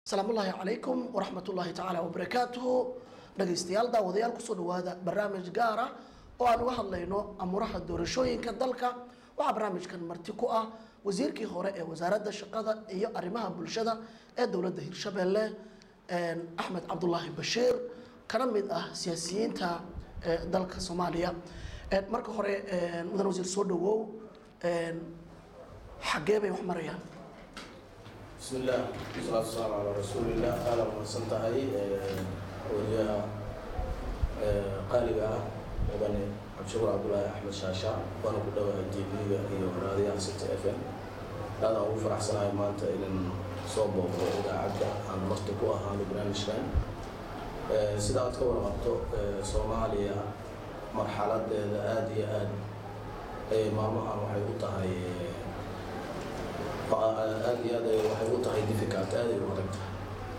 asalaamu ullaahi calaykum waraxmat ullaahi tacaala wabarakaatuhu dhagaystayaal daawadayaal kusoo dhawaada barnaamij gaar ah oo aan uga hadlayno amuraha doorashooyinka dalka waxaa barnaamijkan marti ku ah wasiirkii hore ee wasaaradda shaqada iyo arrimaha bulshada ee dowladda hirshabeelle axmed cabdulaahi bashiir kana mid ah siyaasiyiinta ee dalka soomaaliya marka hore mudan wasiir soo dhawow xaggee bay wax marayaan بسم الله والصلاة والسلام على رسول الله أهلا وسهلا tahay wariyaha qaaliga ah mudane cabdishakuur cabdulaahi axmed shaasha waana ku dhawahay tv-ga iyo raadiyaha city f m aadaan ugu faraxsanahay maanta inan soo booqdo idaacadda aan marti ku ahaano barnaamijkan sida aad ka warqabto soomaaliya marxaladeeda aada iyo aad ayay maalmahan waxay u tahay aada iyo aad waxay u tahay difficult aad ay u adag tahay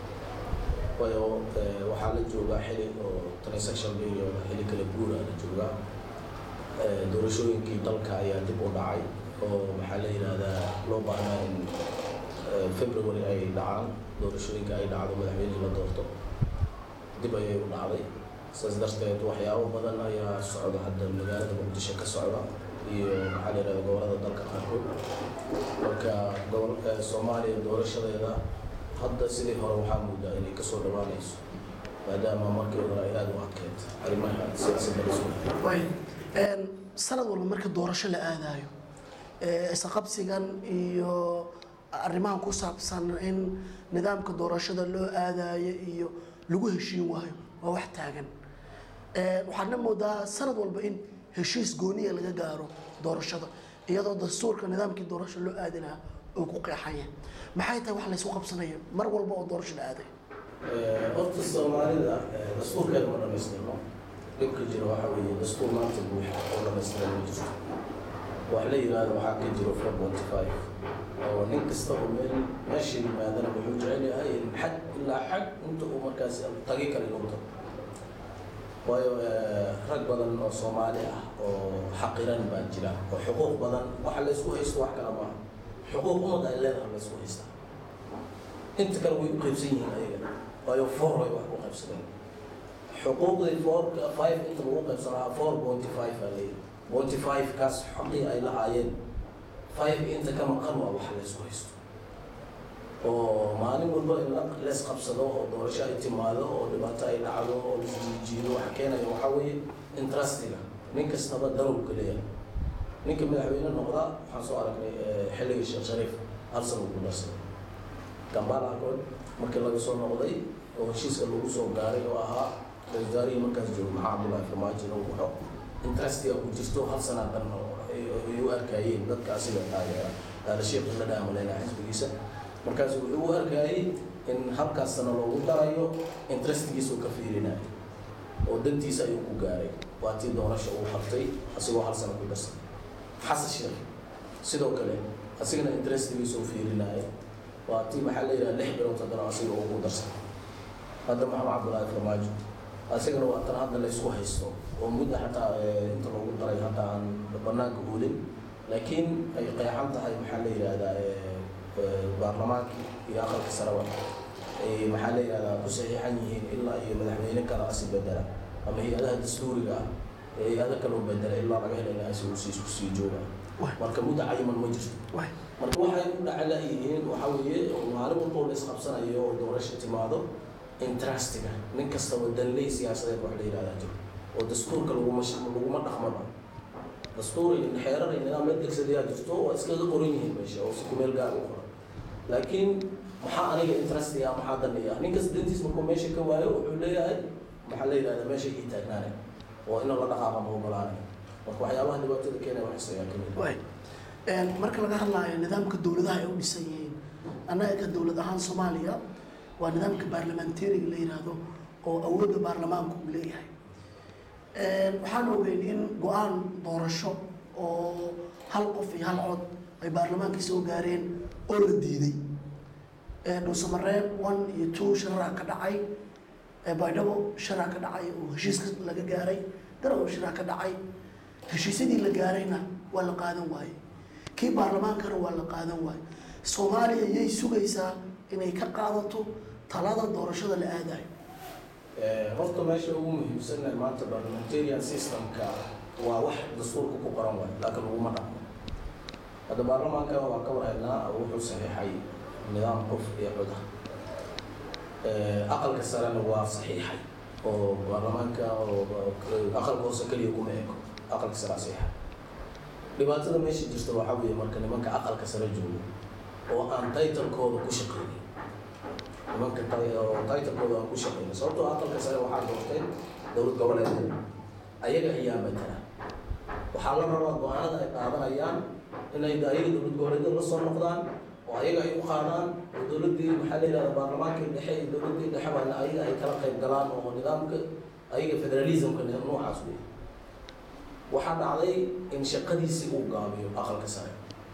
waayo waxaa la joogaa xili oo transaction period xili kala guura la joogaa doorashooyinkii dalka ayaa dib u dhacay oo maxaa la yidhaahdaa loo baahnaa in february ay dhacaan doorashooyinka ay dhacdo madaxweynihii la doorto dib ayay u dhacday saas darteed waxyaabo badan ayaa socda hadda magaalada muqdisho ka socda iyo maxaa la yidhahda gobolada dalka qaarkood marka gobolka soomaaliya doorashadeeda hadda sidii hore waxaa moodaa inay kasoo dhawaanayso maadaama markii hore ay aada u adkeyd arrimaha siyaasadda la soo way sanad walba marka doorasho la aadayo isqabsigan iyo arrimahan ku saabsan in nidaamka doorashada loo aadayo iyo lagu heshiin waayo waa wax taagan waxaadna moodaa sanad walba in heshiis gooniya laga gaaro doorashada iyadoo dastuurka nidaamkii doorasho loo aadi lahaa oo ku qeexanya maxay tahay wax laysu qabsanaya mar walba oo doorasho la aaday horta soomaalida dastuurkeeda ma dhamaystirno dhibka jira waxaa weeye dastuur maanta buuxa oo dhamaystiran ma jirto wax la yidhaahdo waxaa ka jiro four forty five oo nin kasta oo meel meesha yimaadana wuxuu jecel yahay in xag ilaa xag inta uu markaas tagi kara inuu tago waayo rag badan oo soomaali ah oo xaqiran baa jira oo xuquuq badan waxa laysku haysto wax kala maaha xuquuq umad ay leedahay laysku haystaa inta kale way u qaybsan yihiin ayaga waayo four way wax ku qaybsadeen xuquuqdii fourka five inta lagu qaybsanaa four pointy five aa leeyahy pointy five kaas xaqii ay lahaayeen five inta ka maqan waa wax laysku haysto oo maalin walba in lees qabsado oo doorasho ay timaado oo dhibaato ay dhacdo oo laisjiijiido waxa keenaya waxaa weeye intrustiga nin kastaba darowka leeyahay ninka madaxweyne noqda waxaan soo aragnay xilligii sheekh shariif hal sana ugu darsaday gambala akood markii laga soo noqday oo heshiiska lagu soo gaaray oo ahaa ra-isul wasaarihii markaas joogo maxaa cabdullahi farmaajo inuu waxo intrustiga ku jirto hal sana dhan ay u arkayeen dadka asiga taageera sheekh la dhaamaleyna xisbigiisa markaas wuxuu u arkayay in halkaas sana loogu darayo interestigiisa uu ka fiirinayo oo dantiisa ayuu ku gaaray waa tii doorasha uu qabtay asigoo hal sana ku darsan xasan sheekh sidoo kale asigana interestigiisa uu fiirinayo waa tii maxaa la yidhaha lix bilood haddana asiga uu ku darsan hadda maxamed cabdullaahi farmaajo asigana waa tan hadda laysku haysto oo mudda xataa inta loogu daray hadda aan banaanka oolin laakiin ay qeexan tahay maxaa la yidhaahdaa baarlamaankii iyo aqalka saraba ay maxaa la yidhahdaa ku saxiixan yihiin ilaa iyo madaxweyne kale asi bedela ama hay-adaha dastuuriga ah ee hay-ada kaloo bedela ilaa laga helay asi uu siis kusii jooga marka mudda cayiman ma jirto marka waxay u dhacla yihiin waxaa weeye maalin walba oo la isqabsanayo oo doorasha timaado intrustiga nin kastaba danley siyaasadeed wax la yidhahdaa jiro oo dastuurka laguma laguma dhaqmaba dastuur iyo xeerar iyo nidaam la degsadayaa jirto waa iskaga qoran yihiin meesha oo si kumeel gaar u qoran laakiin maxaa aniga interestiga maxaa danaya ninkas dantiis markuu meesha ka waayo wuxuu leeyahay maxaa la yidhahdaa meesha ii taagnaanay oo in la dhaqaaqa ma ogolaanay marka waxyaabaha dhibaatada keenaya waxaas ayaa kamid way marka laga hadlaayo nidaamka dowladaha ay u dhisan yihiin annaga ka dowlad ahaan soomaaliya waa nidaamka baarlamentariga la yidhaahdo oo awoodda baarlamaanku uu leeyahay waxaan ogeyn in go-aan doorasho oo hal qof iyo hal cod ay baarlamaankii soo gaareen oo la diiday dhuusamareeb one iyo two sharaca ka dhacay baydhabo sharac ka dhacay oo heshiiska laga gaaray garow sharac ka dhacay heshiisyadii la gaarayna waa la qaadan waaye kii baarlamaankana waa la qaadan waaye soomaaliya yay sugaysaa inay ka qaadato talada doorashada la aadayo horta meesha ugu muhiimsanna maanta parliamentarian systemka waa wax dastuurka ku qoran waayo laakiin laguma dhaqmo hadda baarlamaanka waa ka warhaynaa wuxuu saxiixay nidaam qof iyo coda aqalka sarena waa saxiixay oo baarlamaanka oo aqalka hoose keliya kuma eko aqalka sare saxiixay dhibaatada meesha jirta waxaa weeye marka nimanka aqalka sare joogo oo aan taytalkooda ku shaqeynin nimanka oo taytalkooda aan ku shaqeynin sababtoo aqalka sare waxaa doortay dowlad goboleedyada ayaga ayaa matala waxaa la rabaa go-aanada ay qaadanayaan inay ayaga dowlad goboleedyada la soo noqdaan oo ayaga ay u qaadaan oo dowladdii maxaa la yidhahda baarlamaankii dhexe iyo dowladdii dhexe baana ayaga ay kala qayb galaan oo nidaamka ayaga federalismka noocaas wey waxaa dhacday in shaqadiisii uu gaabiyo aqalka sare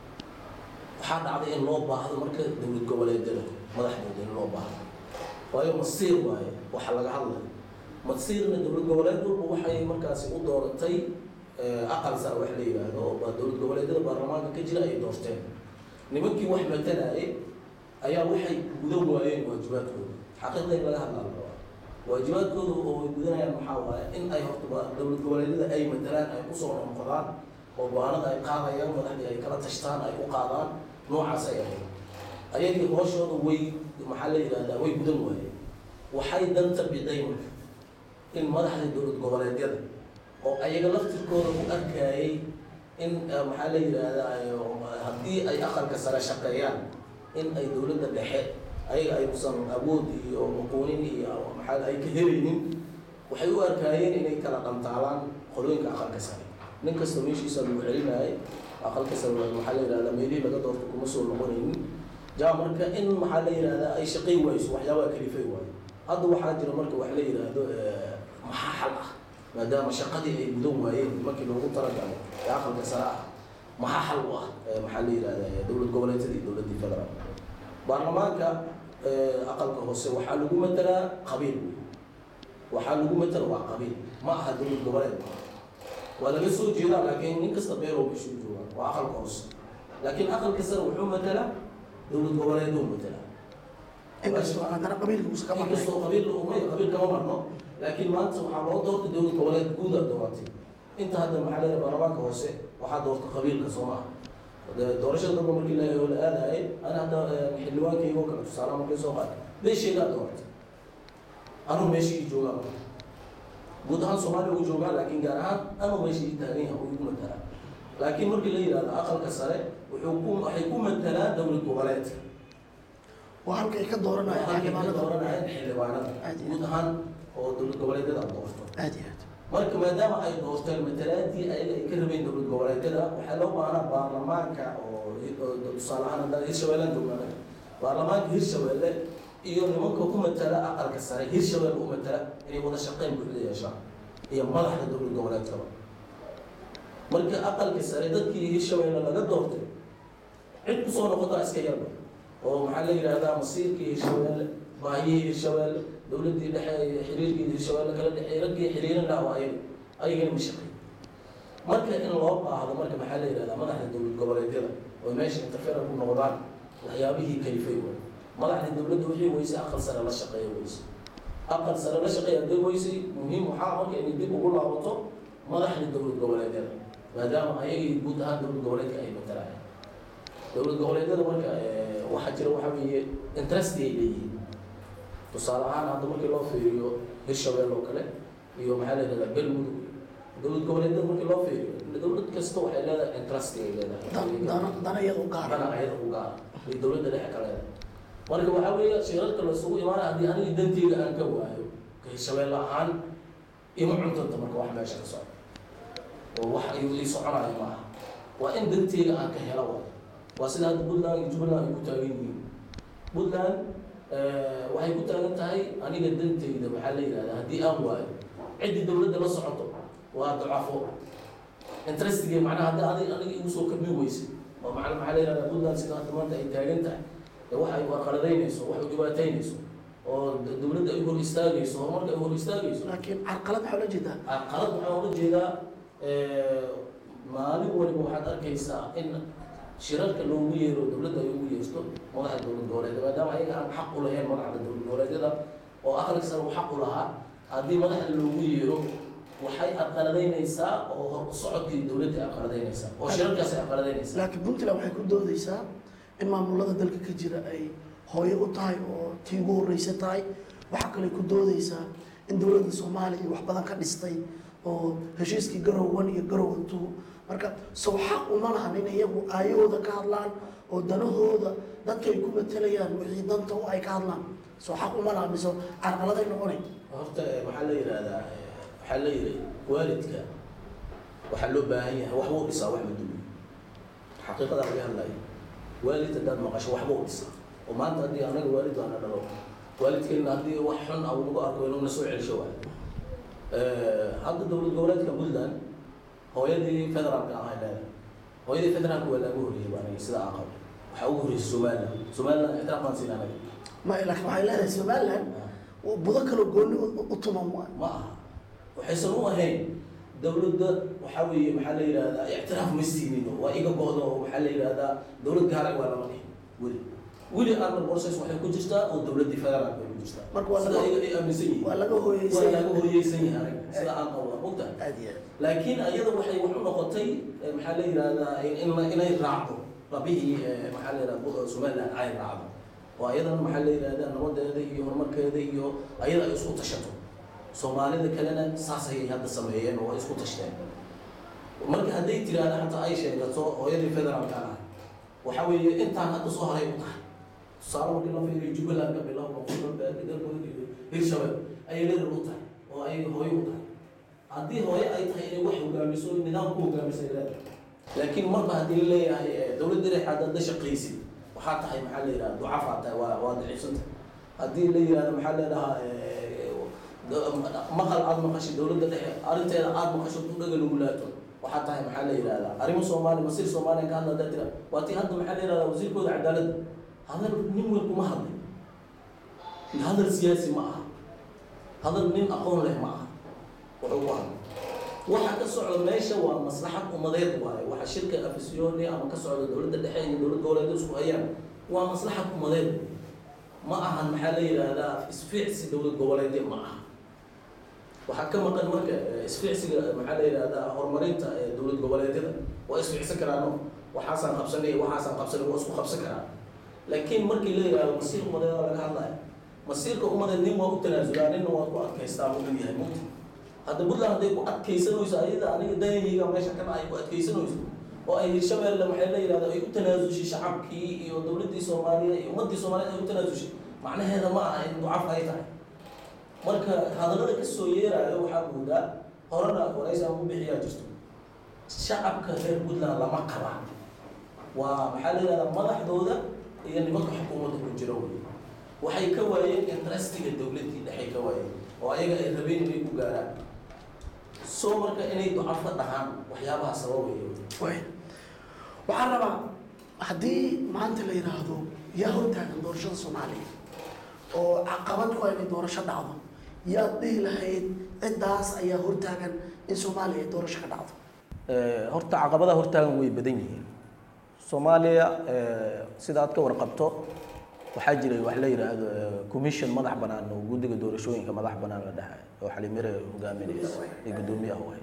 waxaa dhacday in loo baahdo marka dowlad goboleedyada madaxdooda in loo baahdo waayo masiir waaye waxa laga hadlayo masiirna dowlad goboleed walba waxay markaasi u dooratay aqal sare wax la yidhaahdo oo dowlad goboleedyada baarlamaanka ka jira ay doorteen nimankii wax matalaaye ayaa waxay gudan waayeen waajibaadkooda xaqiiqda in laga hadlaa la rabaa waajibaadkooda oo ay gudanayaan maxaa waaye in ay horta dowlad goboleedyada ay matalaan ay kusoo noqdaan oo go-aanada ay qaadayaan madaxdii ay kala tashtaan ay u qaadaan noocaas ay ahayd ayagii hooshooda way maxaa la yidhahdaa way gudan waayeen waxay danta biday marka in madaxda dowlad goboleedyada oo ayaga laftirkooda u arkayay in maxaa la yidhaahdaa haddii ay aqalka sare shaqeeyaan in ay dowladda dhexe ayaga aysan awood iyo aqoonin iyo maxaa ay ka helaynin waxay u arkaayeen inay kala dhantaalaan qolooyinka aqalka sare nin kasta meeshiisa lagu celinayay aqalka sare maxaa la yidhahdaa meelihii laga doorto kuma soo noqonaynin jaa marka in maxaa la yidhahdaa ay shaqay wayso waxyaabaha kalifay waayo hadda waxaa jira marka wax la yidhaahdo maxaa xal ah maadaama shaqadii ay gudan waayeen markii loogu talagalay ee aqalka sare ah maxaa xal u ah maxaa la yidhahdaa dowlad goboleedyadii dowladdii federaal baarlamaanka aqalka hoose waxaa lagu matelaa qabiil waxaa lagu matela waa qabiil ma aha dowlad goboleed waa laga soo jeedaa laakiin nin kasta beerow bishuu joogaa waa aqalka hoose laakiin aqalka sare wuxuu matelaa dowlad goboleeduu matelaa inkastoo haddana qabiilka uusa ka marnay inkastoo qabiil umay qabiil kama marno laakiin maanta waxaa loo doortay dowlad goboleed guuda dooratay inta hadda maxaa leeyahay baarlamaanka hoose waxaa doorta qabiilka soo maaha doorashada dalba markii la la aadayay ana hadda xildhibaankayga oo kale tusaale markii soo qaatay beeshaygaa dooratay anuu meeshii joogaa marka guud ahaan soomaaliya uu joogaa laakiin gaar ahaan anuu meeshii taagan yahay uu igu matalaa laakiin markii la yidhahdo aqalka sare wuxuu ku waxay ku matalaan dowlad goboleedka waa halka ay ka dooranayaan xildhibaanada dooranayaan xildhibaanada Aad iyo guud ahaan oo dowlad goboleedyada aad doorto aad iyo aad marka maadaama ay doorteen matalaadii ayaga ay ka rabeen dowlad goboleedyada waxaa loo baahnaa baarlamaanka oo oo tusaale ahaan hadda hirshabeellaan joognaa baarlamaanka hirshabeelle iyo nimanka ku matala aqalka sare hirshabeelle u matala inay wada shaqeyn buuxda yeeshaan iyo madaxda dowlad goboleedkaba marka aqalka sare dadkii hirshabeelle laga doortay cid kusoo noqotaa iska yarba oo maxaa la yidhahdaa masiirkii hirshabeelle baahiyihii hirshabeelle dowladdii dhexe xiriirkii hirshabeelle kala dhexeey raggii xiriirin lahaa waa ayaga ayagana ma shaqeey marka in loo baahdo marka maxaa la yidhahdaa madaxda dowlad goboleedyada oo meesha interferer ku noqdaan waxyaabihii kalifay way madaxda dowladda wixii weysay aqal sare la shaqeeya weyse aqal sare la shaqeeya hadday weysay muhiim waxaa marka inay dib ugu laabato madaxda dowlad goboleedyada maadaama ayagii guud ahaan dowlad goboleedka ay matalaayeen dowlad goboleedyada marka waxaa jira waxaa weeye interest ay leeyihiin tusaale ahaan hadda markii loo fiiriyo hirshabelle oo kale iyo maxaa la yidhahdaa galmudug dowlad goboleedyada markii loo fiiriyo dowlad kasta waxay leedahay interest ay leedahay dan- dana dana iyada u gaara dana ayada u gaara iyo dowladda dhexe ka leedahay marka waxaa weeye shirarka lasugu imaanaya haddii aniga danteyga aan ka waayo ka hirshabelle ahaan ima cuntanta marka wax meesha ka socda oo wax ayuu ii soconayo maaha waa in danteyga aan ka helo waayo waa sida hadda puntland iyo jubbaland ay ku taagan yihiin puntland waxay ku taagan tahay aniga danteyda maxaa la yidhahdaa haddii aan waayo ciddii dowladda la socoto waa dacafo interestigay macnaha hadda adig aniga igu soo kabmi weyse oo macna maxaa la yidhahdaa puntland sida hadda maanta ay taagan tahay ee wax ay warqaladaynayso wax ay dhibaataynayso oo dowladda ay hor istaagayso horumarka ay hor istaagayso laakiin carqalad waxaa la jeedaa qalad waxaan ula jeedaa maalin waliba waxaad arkaysaa in shirarka loogu yeero dowladda ay ugu yeerto madaxda dowlad goboleed maadaama ayaga aan xaq u lahayn madaxda dowlad goboleed aqalka sare uu xaq u lahaa haddii madaxda loogu yeero waxay aqaladaynaysaa oo hor u socodkii dowladda ay aqaladaynaysaa oo shirarkaas ay aqaladaynaysaa laakiin puntland waxay ku doodeysaa in maamulada dalka ka jira ay hooyo u tahay oo tii ugu horreysa tahay waxaa kale ku doodeysaa in dowladda soomaaliya wax badan ka dhistay oo heshiiskii garow one iyo garow two marka sow xaq uma lahan in iyagu aayahooda ka hadlaan oo danahooda dadka ay ku matelayaan wixii danta u ay ka hadlaan sow xaq uma lahan mise carqaladay noqonay horta eh, waxaa la yidhahdaa eh, waxaa la yidhi waalidka waxaa loo baahan yahay waxba u dhisaa wax ma dumiyo xaqiiqada laga hadlayo waalid haddaad maqasho waxba u dhisaa oo maanta haddii anaga waalid waana dhalo waalidkeena haddii wax xun ah uu nagu arko inuu na soo celisho waay hadda dowlad goboleedka puntland hooyadii federaalka ahay leedahay hooyadii federaalka waa laaga horreeyey baa aniga sida aan qabo waxaa ugu horreysay somaliland somaliland ixtiraaf baan siin anaga ma laakiin waxay leedahay somaliland budo kaloo gooni u- u tuman waay ma aha waxaysan u ahayn dowladda waxaa weeye maxaa la yidhahdaa ictiraaf ma siinin waa iga go-do oo waxaa la yidhahdaa dowlad gaara waa lama dhihin weli weli arna process waxay ku jirtaa oo dowladdii federaalka ay ku jirtaa Marka waa sida laga- ayaga ay aaminsan yihiin waa laga hooyeysan waa yahay. laga hooyeysan yahay aniga sida aan qabo waa mogtahay aad iyo aad laakiin ayada waxay wax u noqotay eh, maxaa la yidhahdaa in- in- inay raacdo rabihii eh, maxaa la yidhahdaa somaliland ay raacdo oo ayadana maxaa la yidhahdaa nabadeeda iyo horumarkeeda iyo ayada ay isku tashato soomaalida kalena saas ayay hadda sameeyeen oo ay isku tashteen marka hadday tiraahda xataa ay sheegato hooyadii federaalka ah waxa weeye intaan hadda soo haray u tahay tusaale markii la fiiriyo jubbaland ka bilaabo galbeed galmudug iyo hirshabelle ayay leedahay u tahay oo ay hooyo u tahay haddii hooyo ay tahay inay wax hogaamiso nidaam ku hogaamisay leedahay laakiin marba haddii la leeyahay eh, dowladda dhexe hadda shaqaysid waxaa tahay maxaa la yidhahda ducafaa tahay waa waa daciifsanta haddii la yidhahdo maxaa leedahaa maqal aad maqashay dowladda dhexe arrinteeda aad maqasho ku dhaga lagu laato waxaa tahay maxaa la yidhahdaa arrimo soomaali masiir soomaaliya ka hadla haddaa tira waa tii hadda maxaa la yidhahdaa wasiirkooda cadaaladda hadal nin weyn kuma hadlay hadal siyaasi ma aha hadal nin aqoon leh ma aha wuxuu ku hadlay waxa ka socda meesha waa maslaxad umadeed waaye waxa shirka afisyooni ama ka socda dowladda dhexe iyo dowlad goboleed isku hayaan waa maslaxad umadeed ma ahan maxaa la yidhaahdaa isfiicsi dowlad goboleedya ma aha waxaa ka maqan marka eh, isfiicsiga maxaa la yidhahdaa horumarinta ee dowlad goboleedyada waa isfiicsan karaano waxaasaan qabsanay waxaasaan qabsanay waa isku qabsan karaa laakiin markii la yidhahdo masiir umadeeda laga hadlaya masiirka umadeed nin waa u tanaasulaa ninna waa ku adkaystaa buu uu yahay mugti hadda puntland hadday ku adkaysanayso ayada aniga dayayga meesha ka dhacay ku adkaysanayso oo ay hirshabeelle maxay la yidhahda ay u tanaasushay shacabkii iyo dowladdii soomaaliya iyo ummaddii soomaaliyeed ay u tanaasushay macnaheeda ma aha in ducaf ay tahay marka hadallada ka soo yeeraayo waxaa moodaa horena waraysi aan ku bixiyaa jirto shacabka reer puntland lama qaba waa maxaa la yidhahdaa madaxdooda iyo nimanka xukuumadda ku jira wey waxay ka waayeen interestiga dowladdii dhexay ka waayeen oo ayaga ay rabeen inay ku gaaraan soo marka inay ducafo dhahaan waxyaabaha sababaya way waxaan rabaa haddii maanta la yidhaahdo yaa hortaagan doorashada soomaaliya oo caqabad ku ah inay doorasho dhacdo yaad dhihi lahayd ciddaas ayaa hortaagan in soomaaliya ay doorasho ka dhacdo horta caqabadaha hortaagan way badan yihiin soomaaliya sida aad ka warqabto waxaa jiray wax la yidhaahdo commission madax banaan oo guddiga doorashooyinka madax banaan la dhahay oo xalimire hogaaminaysa ee guddoomiyaha wahay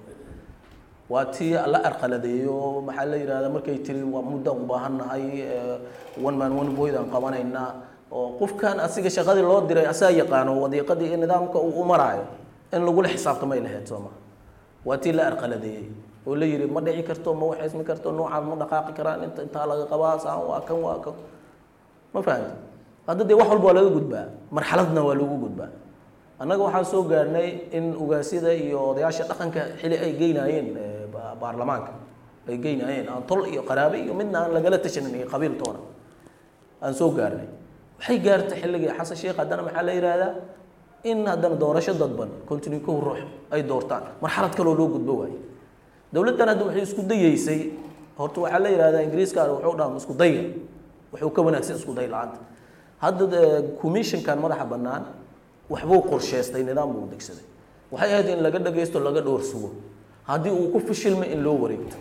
waa tii la arqaladeeyo maxaa la yidhahda markay tiri waa muddaan u baahannahay one man one void aan qabanaynaa oo qofkan asiga shaqadii loo diray asaa yaqaano wadiiqadii iyo nidaamka uu u maraayo in lagula xisaabtamay lahayd sooma waa tii la arqaladeeyey oo la yidhi ma dhici karto ma waxaysmi karto noocaan ma dhaqaaqi karaan inta intaa laga qabaa saan waa kan waa kan ma fahamti hadda dee wax walba waa laga gudbaa marxaladna waa lagu gudbaa annaga waxaan soo gaarnay in ugaasyada iyo odayaasha dhaqanka xili ay geynaayeen baarlamaanka ay geynaayeen aan tol iyo qaraabe iyo midna aan lagala tashanin iyo qabiil toona aan soo gaarnay waxay gaartay xilligii xasan sheekh haddana maxaa la yidhaahdaa in haddana doorasho dadban continue kow ruux ay doortaan marxalad kaloo loo gudbo waaye dowladdan hadda waxay isku dayeysay horta waxaa la yidhahdaa ingiriiska wuxuu dhaha isku dayga wuxuu ka wanaagsan isku day la-aanta hadda commissionkan madaxa bannaan waxbuu qorsheystay nidaam buu degsaday waxay ahayd in laga dhagaysto laga dhowr sugo haddii uu ku fishilmay in loo wareegto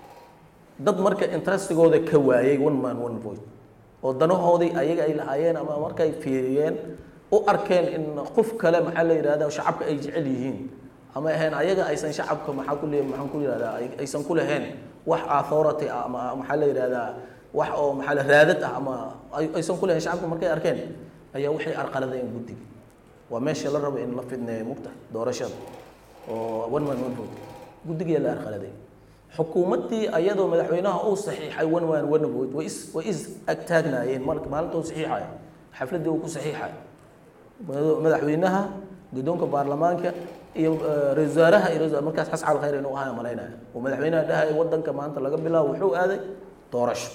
dad marka interestigooda ka waayay one man one voice oo danahoodii ayaga ay lahaayeen ama markay fiiriyeen u arkeen in qof kale maxaa la yidhahda shacabka ay jecel yihiin ama ahayn ayaga aysan shacabka maxaa ku le maxaan ku yidhahdaa ay- aysan ku lahayn wax authority ah ama maxaa la yidhahdaa wax oo maxaa la raadad ah ama ay- aysan ku lahayn shacabka markay arkeen ayaa waxay arqaladeen guddiga waa meesha la rabo in la fidneeyo mugta doorashada oo one man one vote guddigiyaa la arqaladay xukuumaddii ayadoo madaxweynaha uu saxiixay one man one vote way is way is agtaagnaayeen marka maalinta uu saxiixayo xafladdii uu ku saxiixayo mada- madaxweynaha guddoonka baarlamaanka iyo eh, ra-iisul wasaaraha iyo ra-isul- markaas xas cal khayr inuu ahaa malaynaya oo madaxweynaha dhahaya wadanka maanta laga bilaabo wuxuu aaday doorasho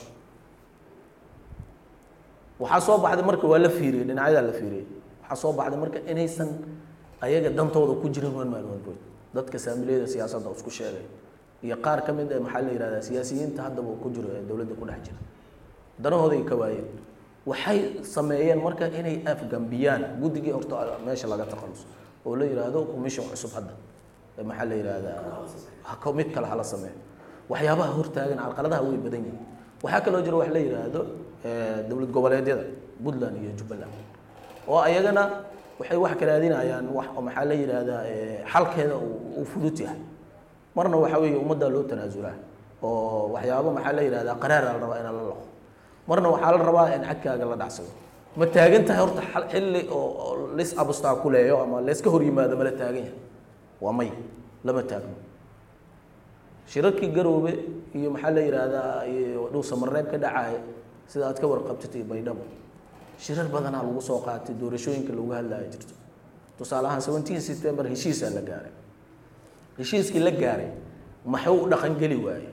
waxaa soo baxday marka waa la fiiriyey dhinacyadaa la fiiriyey waxaa soo baxday marka inaysan ayaga dantooda ku jirin one man one vote dadka saamiliyada siyaasadda isku sheegay iyo qaar ka mid ah maxaa la yidhahdaa siyaasiyiinta haddaba ku jiro ee dowladda ku dhex jira danahooday ka waayeen waxay sameeyeen marka inay afgambiyaan guddigii horta meesha laga takhaluso oo la yidhaahdo commission cusub hadda ee maxaa la yidhahdaa ha ko- mid kale hala sameeyo waxyaabaha hortaagan carqaladaha way badan yihiin waxaa kaloo jira wax la yidhaahdo eh, dowlad goboleedyada puntland iyo jubbaland oo ayagana waxay wax ka raadinayaan wax oo maxaa la yidhaahdaa eh, xalkeeda uu uu fudud yahay marna waxaa weeye ummaddaa loo tanaasulaa oo waxyaabo maxaa la yidhahdaa qaraara la rabaa inaan la laqo marna waxaa la rabaa in xadkaaga la dhacsado ma taagan tahay horta xal- xilli oo oo lis abustaakuleeyo ama layska hor yimaado ma la taagan yahay waa may lama taagno shirarkii garoobe iyo maxaa la yidhaahdaa iyo dhow samareeb ka dhacaya sida aad ka warqabtid iyo baydhabo shirar badanaa lagu soo qaatay doorashooyinka lagu hadlaya jirto tusaale ahaan seventeen september heshiisaa la gaaray heshiiskii la gaaray maxuu u dhaqangeli waaye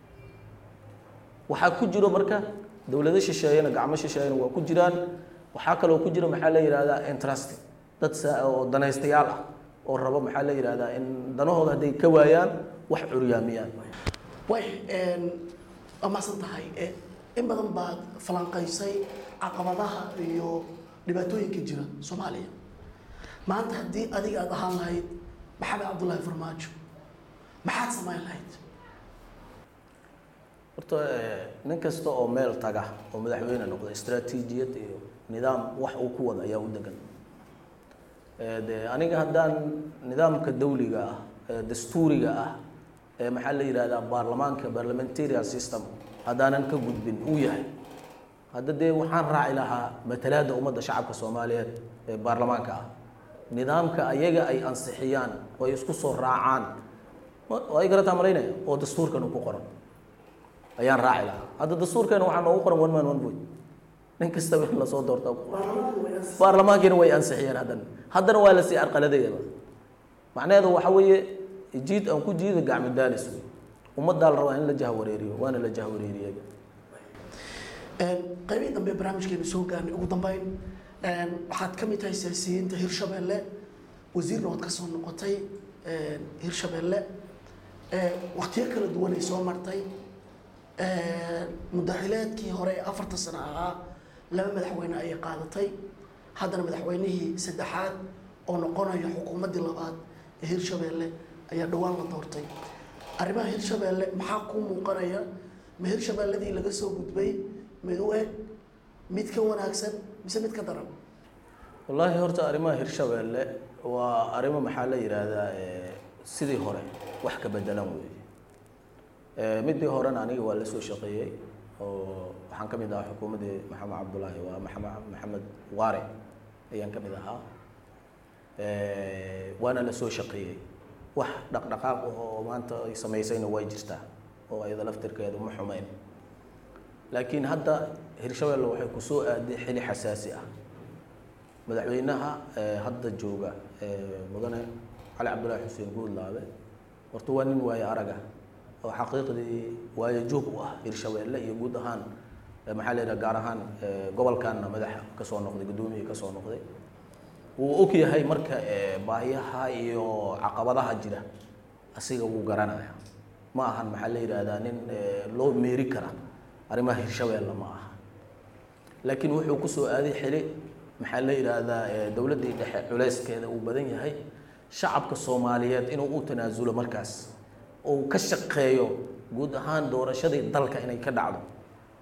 waxaa ku jiro marka dowlado shisheeyana gacmo shisheeyana waa ku jiraan waxaa kaloo ku jira maxaa la yidhahdaa interest dad sa- oo danaystayaal ah oo rabo maxaa la yidhahdaa in danahooda hadday ka waayaan wax curyaamiyaan way waa mahadsan tahay Eh, in badan baad falanqaysay caqabadaha iyo dhibaatooyinka jira soomaaliya maanta haddii adiga aad ahaan lahayd maxamed cabdullaahi farmaajo maxaad samayn lahayd horta eh, nin kasta oo meel taga oo madaxweyne noqda istaraatiijiyad iyo nidaam wax uu ku wada ayaa u degan Eh, de aniga haddaan nidaamka dawliga ah ee dastuuriga ah ee maxaa la yidhahdaa baarlamaanka parliamentarian system haddaanan ka gudbin uu yahay hadda dee waxaan raaci lahaa matalaadda ummadda shacabka soomaaliyeed ee baarlamaanka ah nidaamka ayaga ay ansixiyaan oo ay isku soo raacaan ma- oo ay garataa malaynaya oo dastuurkan uu ku qoran ayaan raaci lahaa hadda dastuurkeena waxaa noogu qoran one man one vote nin kastaba in lasoo doorta baarlamaankiina way ansixiyeen haddana haddana waa lasii arqaladayaba macnaheedu waxa weeye jiid aan ku jiida gacmo daalis wey ummaddaa la rabaa in la jahwareeriyo waana la jahwareeriyey qaybihii dambe barnaamijkeenu soo gaarnay ugu dambeyn waxaad ka mid tahay siyaasiyiinta hirshabelle wasiirna waad ka soo noqotay hirshabelle waktiyo kala duwan ay soo martay mudaxileedkii hore ee afarta sano ahaa laba madaxweyne ayay qaadatay haddana madaxweynihii saddexaad oo noqonaya xukuumaddii labaad ee hirshabelle ayaa dhowaan la doortay arrimaha hirshabelle maxaa kuu muuqanaya ma hirshabelladii laga soo gudbay mid u eg mid ka wanaagsan mise mid ka daran wallaahi horta arrimaha hirshabeelle waa arrimo maxaa la yidhaahdaa eh, sidii hore wax ka bedelan weeye Eh, midii horena aniga waa la soo shaqeeyey oo waxaan ka mid ahaa xukuumaddii maxamed cabdulaahi waa maxamed maxamed waare ayaan ka mid ahaa Eh, waana la soo shaqeeyey wax dhaqdhaqaaq oo maanta ay samaysayna way jirtaa oo ayada laftirkeedu ma xumeyn laakiin hadda hirshabelle waxay ku soo aaday xili xasaasi ah madaxweynaha eh, hadda jooga eh, mudane cali cabdulaahi xuseen guudlaabe horta waa nin waaye araga oo xaqiiqdii waayo joog u ah hirshabelle iyo guud ahaan eh, maxaa la yidhaha gaar ahaan eh, gobolkanna madaxa ka soo noqday guddoomiye ka soo noqday wuu og yahay marka eh, baahiyaha iyo caqabadaha jira asiga wuu garanaya ma ahan maxaa la yidhaahdaa nin eh, loo meeri kara arrimaha hirshabelle ma aha laakiin wuxuu ku soo aaday xili maxaa la yidhaahdaa eh, dowladdii dhexe culeyskeeda uu badan yahay shacabka soomaaliyeed inuu u tanaasulo markaas oo uu ka shaqeeyo guud ahaan doorashadii dalka inay ka dhacdo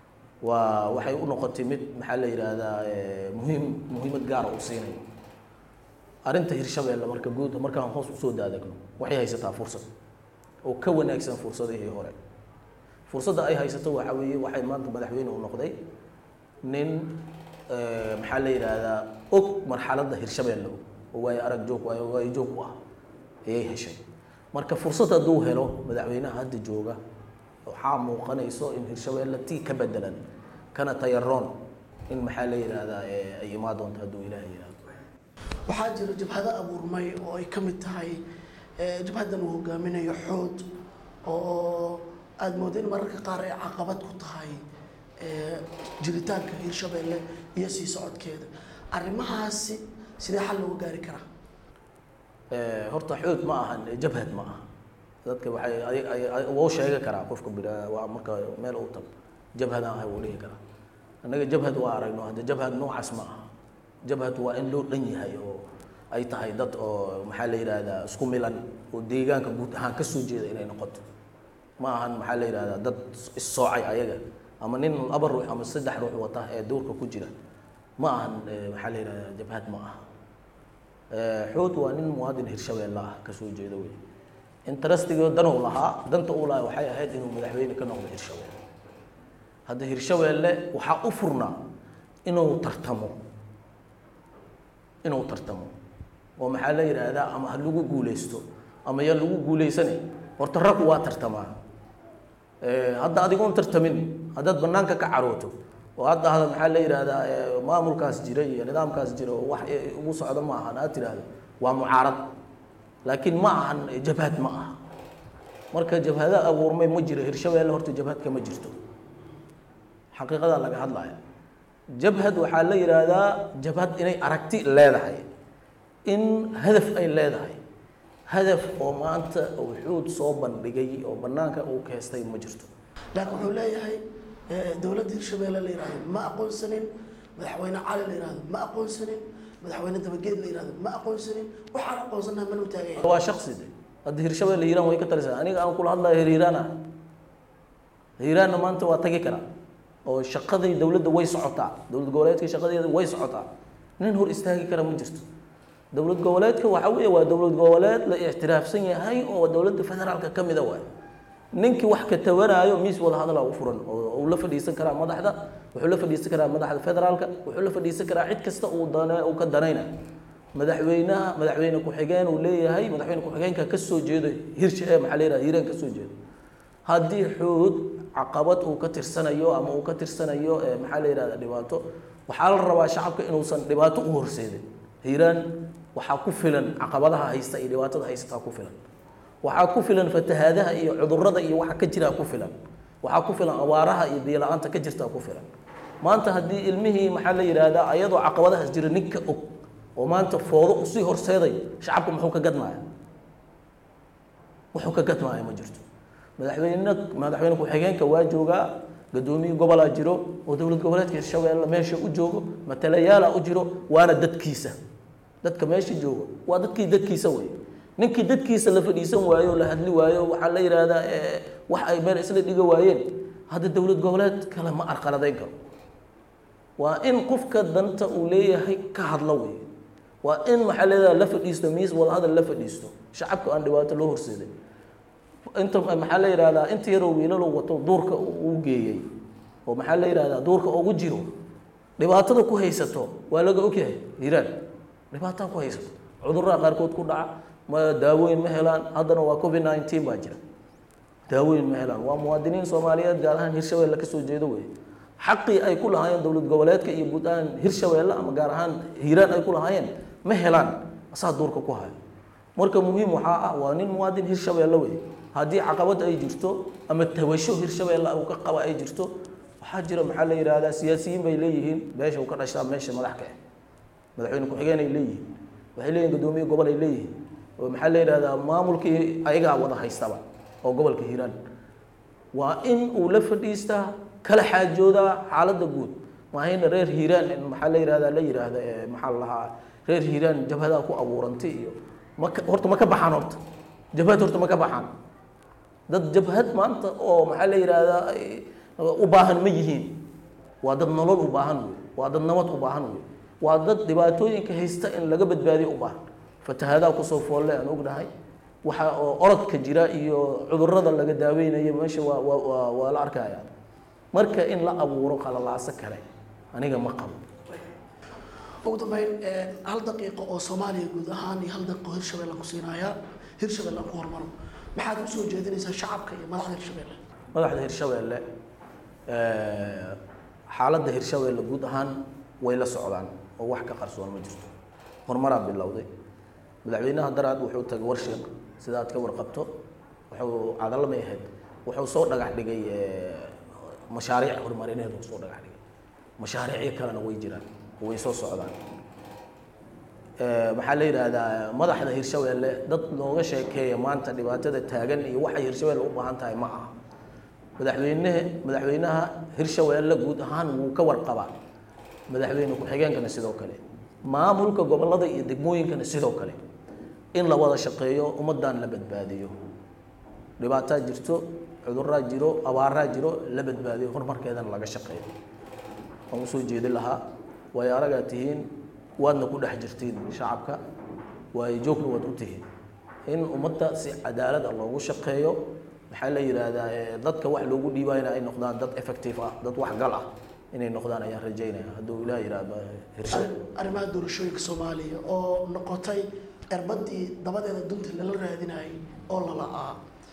waa waxay u noqotay mid maxaa la yidhaahdaa eh, muhiim muhiimad gaara u siinayo arrinta hirshabeelle marka guud markaan hoos usoo daadegno waxay haysataa fursad oo ka wanaagsan fursadihii hore fursadda ay haysato waxaa weeye waxay maanta madaxweyne u noqday nin eh, maxaa la yidhaahdaa og marxaladda hirshabeelle og oo waayo arag joog waayo waayo joog u ah ayay heshay marka fursad hadduu helo madaxweynaha hadda jooga waxaa muuqanayso in hirshabeelle tii ka bedelan kana tayaroon in maxaa la yidhaahdaa eh, ay imaan doonto hadduu ilaahay yidhaahdo waxaa jira jabhado abuurmay oo ay ka mid tahay eh, jabhaddan uu hogaaminayo xood oo aada moodo in mararka qaar ay caqabad ku tahay eh, jiritaanka hirshabeelle iyo sii socodkeeda arrimahaasi sidee xal looga gaari karaa Eh, horta xoog ma ahan eh, jabhad ma aha dadka waxay ay- ay- ay- wuu sheegi karaa qofka bira waa marka meel uu tago jabhadaan ahay wuu dhihi karaa annaga jabhad waa aragno hadda jabhad noocaas ma aha jabhad waa in loo dhan yahay oo ay tahay dad oo maxaa la yidhaahdaa isku milan oo deegaanka guud ahaan ka soo jeeda inay noqoto ma ahan maxaa la yidhahdaa dad issoocay ayaga ama nin laba ruux ama saddex ruux wata ee duurka ku jira ma ahan eh, maxaa la yidhahdaa jabhad ma aha Eh, xood waa nin muwaadin hirshabeelle ah ka soo jeeda wey interestigo danuu lahaa danta uu lahaa waxay ahayd inuu madaxweyne ka noqdo hirshabeelle hadda hirshabeelle waxaa u furnaa inuu tartamo inuu tartamo oo maxaa la yidhaahdaa ama ha lagu guuleysto ama ya lagu guuleysane horta raggu waa tartamaa Eh, hadda adigoon tartamin haddaad banaanka ka carooto oo hadda hada maxaa la yidhaahdaa eh, maamulkaas jira iyo nidaamkaas jira oo wax eh, ugu socdo ma ahan aad tidhaahdo waa mucaarad laakiin ma ahan eh, jabhad ma aha marka jabhada abuurmay ma jiro hirshabeelle horta jabhadka ma jirto xaqiiqadaa laga hadlaya jabhad waxaa la yidhaahdaa jabhad inay aragti leedahay in hadaf ay leedahay hadaf oo maanta uu xuud soo bandhigay oo banaanka uu keestay ma jirto laakiin wuxuu leeyahay eh, dowladda hirshabeelle la yidhahdo ma aqoonsanin madaxweyne cali la yidhahdo ma aqoonsanin madaxweyne dabageed la yidhahdo ma aqoonsanin waxaan aqoonsanaha mana u taagan yahay waa shaksi de hadda hirshabeelle hiiraan way ka talisaa aniga aan kula hadlayo hir hiiraan ah hiiraanna maanta waa tagi karaa oo shaqadii dowladda way socotaa dowlad goboleedka shaqadeeda way socotaa nin hor istaagi kara ma jirto dowlad goboleedka waxa weeye waa dowlad goboleed la ictiraafsan yahay oo dowladda federaalka ka mida waay ninkii wax ka tabanaayo miis wada hadalaa u furan oo uu la fadhiisan karaa madaxda wuxuu la fadhiisan karaa madaxda federaalka wuxuu la fadhiisan karaa cid kasta uu dane uu ka danaynayo madaxweynaha madaxweyne ku-xigeen uu leeyahay madaxweyne ku-xigeenka ka soo jeedo hirsha ee maxaa la yidhaha hiiraan ka soo jeedo haddii xuud caqabad uu ka tirsanayo ama uu ka tirsanayo ee maxaa la yidhahda dhibaato waxaa la rabaa shacabka inuusan dhibaato u horseedin hiiraan waxaa ku filan caqabadaha haysta iyo dhibaatada haysataa ku filan waxaa ku filan fatahaadaha iyo cudurrada iyo waxa ka jiraa ku filan waxaa ku filan abaaraha iyo biyo-la-aanta ka jirtaa ku filan maanta haddii ilmihii maxaa la yidhaahdaa ayadoo caqabadahaas jira ninka og oo maanta foodo usii horseeday shacabka muxuu ka gadmaya wuxuu ka gadmaya ma jirto madaxweyne madaxweyne ku-xigeenka waa joogaa gadoomiye gobolaa jiro oo dowlad goboleedka hirshabeelle meesha u joogo matalayaala u jiro waana dadkiisa dadka meesha joogo waa dadkii dadkiisa wey ninkii dadkiisa la fadhiisan waayo o la hadli waayo waxaa la yidhaahdaa eh, wax ay meel isla dhiga waayeen hadda dowlad goboleed kale ma arqaladayn karo waa in qofka danta uu leeyahay ka hadlo wey waa in maxaa leedaha la fadhiisto miis wadahadal la fadhiisto shacabka aan dhibaato loo horseeday inta maxaa la yidhahdaa inta yaroo wiilalo wato duurka uu geeyey oo maxaa la yidhahdaa duurka ugu jiro dhibaatada ku haysato waa laga ogyahay hiiraan dhibaataa ku haysato cudurraha qaarkood ku dhaca ma daawooyin ma helaan haddana waa covid nineteen baa jira daawooyin ma helaan waa muwaadiniin soomaaliyeed gaar ahaan hirshabeelle ka soo jeedo wey xaqii ay ku lahaayeen dowlad goboleedka iyo guud ahaan hirshabeelle ama gaar ahaan hiiraan ay ku lahaayeen ma helaan asaa duurka ku hayo marka muhiim waxaa ah waa nin muwaadin hirshabeelle wey haddii caqabad ay jirto ama tabasho hirshabeelle uu ka qaba ay jirto waxaa jira maxaa la yidhaahdaa siyaasiyiin bay leeyihiin meesha uu ka dhashtaa meesha madax ka ah madaxweyne ku-xigeen ay leeyihiin waxay leeyihin guddoomiye gobol ay leeyihiin oo maxaa la yidhahdaa maamulkii ayagaa wada haystaba oo gobolka hiiraan waa in uu la fadhiistaa kala xaajoodaa xaaladda guud maahayna reer hiiraan in maxaa la yidhahdaa la yidhaahda ee maxaa la lahaa reer hiiraan jabhadaa ku abuurantay iyo maka horta ma ka baxaan horta jabhad horta ma ka baxaan dad jabhad maanta oo maxaa la yidhaahdaa ay u baahan ma yihiin waa dad nolol u baahan wey waa dad nabad u baahan wey waa dad dhibaatooyinka haysta in laga badbaadiyo u baahan fatahaadaha kusoo foolle aan ognahay waxa oo orodka jira iyo cudurrada laga daaweynayo meesha waa waa waa waa la arkaya marka in la abuuro qalalaaso kale aniga ma qabo ugu dambeyn eh, hal daqiiqo oo soomaaliya guud ahaan iyo hal daqiiqo hirshabelle ku siinayaa hirshabelle aan ku hormaro maxaad usoo jeedinaysaa shacabka iyo madaxda hirshabelle madaxda hirshabeelle eh, xaaladda hirshabeelle guud ahaan way la socdaan oo wax ka qarsoon ma jirto horumaraa bilowday madaxweynaha daraad wuxuu tagay warshiq sida aad ka warqabto wuxuu cadalamay ahayd wuxuu soo dhagax dhigay eh, mashaariic horumarineed uu soo dhagax dhigay mashaariicyo kalena way jiraan way soo socdaan Eh, maxaa la yidhaahdaa madaxda hirshabeelle dad looga sheekeeya maanta dhibaatada taagan iyo waxay hirshabeelle u baahan tahay ma aha madaxweynehe madaxweynaha hirshabeelle guud ahaan wuu ka warqabaa madaxweyne ku-xigeenkana sidoo kale maamulka gobollada iyo degmooyinkana sidoo kale in la wada shaqeeyo ummaddan la badbaadiyo dhibaataa jirto cuduraa jiro abaaraa jiro la badbaadiyo horumarkeedana laga shaqeeyo waan usoo jeedin lahaa waayo aragaa tihiin waadna ku dhex jirtiin shacabka waayo joogna waad u tihiin in ummadda si cadaalad ah loogu shaqeeyo maxaa la yidhaahdaa eh, dadka wax loogu dhiibayna ay noqdaan dad effective ah dad waxgal ah inay noqdaan ayaan rajaynaya hadduu ilaah yidhaahdo hirsha arrimaha doorashooyinka soomaaliya oo noqotay erbadii dabadeeda dunta lala raadinayay oo lala'aa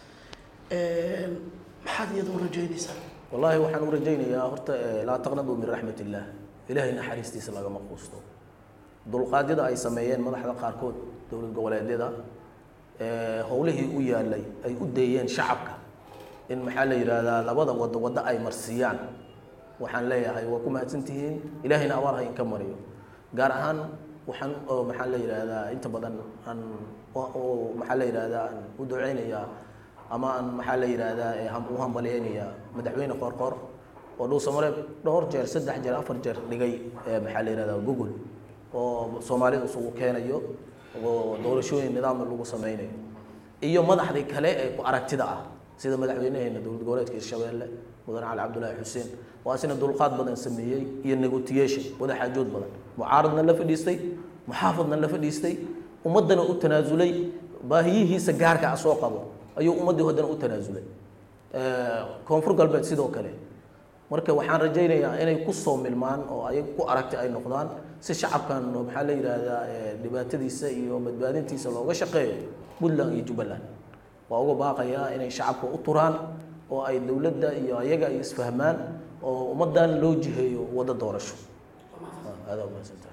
maxaad iyada u rajaynaysaa wallaahi waxaan u rajaynayaa horta eh, laa taqnaduu min raxmat illaah ilaahay naxariistiisa lagama quusto dulqaadyada ay sameeyeen madaxda qaarkood dowlad goboleedyada eh, howlihii u yaalay ay u deeyeen shacabka in maxaa la yidhaahdaa labada wado waddo ay marsiiyaan waxaan leeyahay waa ku mahadsantihiin ilaahayna abaar ha inka mariyo gaar ahaan waxaan oo maxaa la yidhaahdaa inta badan aan oo maxaa la yidhaahdaa aan u duceynayaa ama aan maxaa la yidhaahdaa ee ham- u hambaleynayaa madaxweyne qoorqoor oo dhuusamareeb dhowr jeer saddex jeer afar jeer dhigay ee maxaa la yidhahdaa google oo soomaalida isugu keenayo oo doorashooyin nidaamna lagu sameynayo iyo madaxdii kale ee ku aragtida ah sida madaxweynaheena dowlad goboleedka hirshabeelle mudane cali cabdulaahi xuseen waa isna dulqaad badan sameeyey iyo negotiation wada xaajood badan mucaaradna la fadhiistay muxaafadna la fadhiistay ummaddana u tanaasulay baahiyihiisa gaarka ah soo qabo ayuu ummaddii haddana u tanaasulay Eh, koonfur galbeed sidoo kale marka waxaan rajaynayaa inay ku soo milmaan oo ayaga ku aragti ay noqdaan si shacabkan oo maxaa la yidhaahdaa eh, dhibaatadiisa iyo badbaadintiisa looga shaqeeyo puntland iyo jubbaland waa uga baaqayaa inay shacabka u turaan oo ay dowladda iyo ayaga ay isfahmaan oo ummaddan loo jiheeyo waddo doorasho adaa umahadsantahay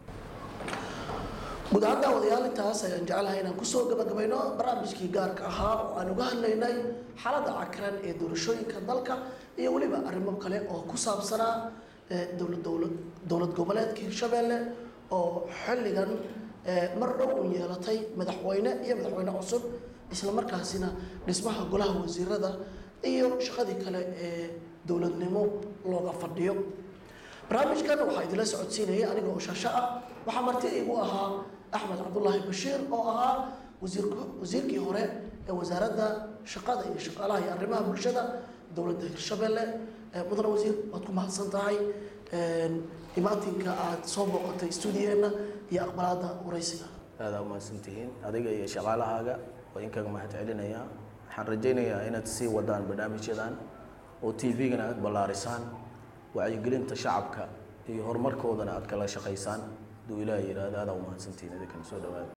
guud ahaan daawadayaal intaas ayaan jeclahay inaan kusoo gabagabayno barnaamijkii gaarka ahaa oo aan uga hadlaynay xaaladda cakran ee doorashooyinka dalka iyo weliba arrimo kale oo ku saabsanaa eh, dowlad dowlad dowlad goboleedka hirshabeelle oo xilligan eh, mar dhow u yeelatay madaxweyne iyo madaxweyne cusub isla markaasina dhismaha golaha wasiirada iyo shaqadii kale ee dowladnimo looga fadhiyo barnaamijkan waxaa idinla socodsiinayay aniga oo shaasho ah waxaa marti igu ahaa axmed cabdulaahi bashiir oo ahaa wasiirk wasiirkii hore ee wasaaradda shaqada iyo shaqaalaha iyo arrimaha bulshada dowladda hirshabelle Eh, mudane wasiir waad ku mahadsan tahay imaatinka aad soo booqatay stuudiyeenna iyo aqbalaadda waraysiga aadaa umahadsantihiin adiga iyo shaqaalahaaga waa inkaga mahad celinayaa waxaan rajaynayaa inaad sii wadaan barnaamijyadan oo t v-gana aad ballaarisaan wacyigelinta shacabka iyo horumarkoodana aad kala shaqaysaan hadduu ilaah yidhaahdo aadaa umahadsantihiin idinkana soo dhawaada